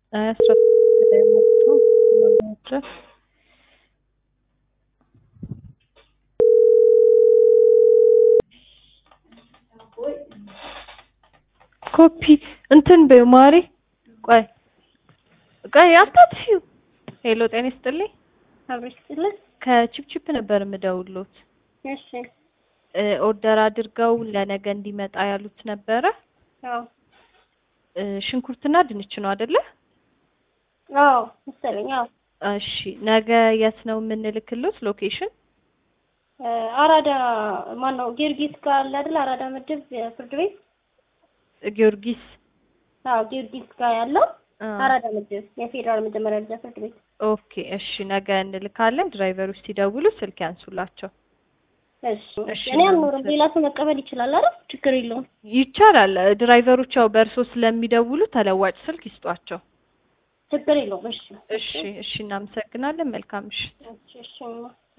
አስራ ላይ ሞልቶ ድረስ ኮፒ እንትን በይው ማሪ። ቆይ ቆይ አታጥፊው። ሄሎ ጤና ይስጥልኝ። አብረሽ ስትልህ ከቺፕቺፕ ነበር የምደውልዎት። እሺ እ ኦርደር አድርገው ለነገ እንዲመጣ ያሉት ነበረ። አዎ እ ሽንኩርትና ድንች ነው አይደለ? አዎ መሰለኝ አዎ እሺ ነገ የት ነው የምንልክሎት ሎኬሽን? እ አራዳ ማን ነው ጊዮርጊስ ጋር አለ አይደል አራዳ ምድብ የፍርድ ቤት ጊዮርጊስ አዎ ጊዮርጊስ ጋር ያለው አ፣ አራዳ ምድብ የፌዴራል መጀመሪያ ደረጃ ፍርድ ቤት ኦኬ እሺ ነገ እንልካለን። ድራይቨሮች ሲደውሉ ስልክ ያንሱላቸው። እሺ እሺ፣ እኔ አልኖርም ሌላ ሰው መቀበል ይችላል አይደል ችግር የለውም ይቻላል። ድራይቨሮች ያው በእርሶ ስለሚደውሉ ተለዋጭ ስልክ ይስጧቸው። ችግር የለውም እሺ እሺ እሺ፣ እናመሰግናለን። መልካም ምሽት። እሺ እሺ